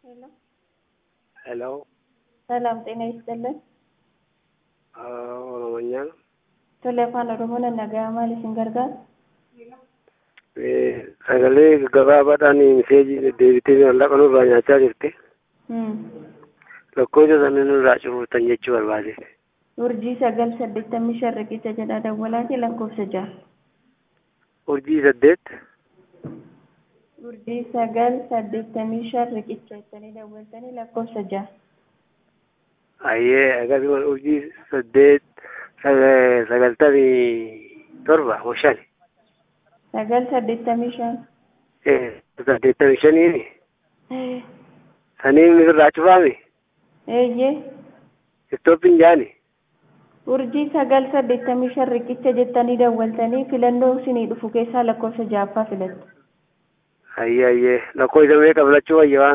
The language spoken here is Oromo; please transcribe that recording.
ሄሎ ሄሎ ሰላም ጤና ይስጥልን። ኦሮሞኛ ነው። Tole afaan Oromoon nagaa maal isin gargaara? sagalee gabaabaadhaan miseejii deddeebitee mallaqa nurraa nyaachaa jirti. Hmm. Lakkoofsa sana nurraa cufuutan jechuu barbaade. Urjii sagal saddeettamii shan riqicha jedha dawwalaati lakkoofsa ja'a. Urjii saddeet Urjii sagal saddeettamii shan riqicha jettanii dawwaltanii lakkoofsa ja'a. ayyee akkasumas urjii saddeet saga- sagaltamii torba moo shani Sagal saddeettamii shan. Eh, saddeettamii shaniini saniin irraa cufaami Eeyyee. istooppiin jaani Urjii sagal saddeettamii shan riqicha jettanii dawwaltanii filannoo isinii dhufu keessaa lakkoofsa ja'affaa filattu. ayyee ayyee lakkoofsa meeqa filachuu wayya waan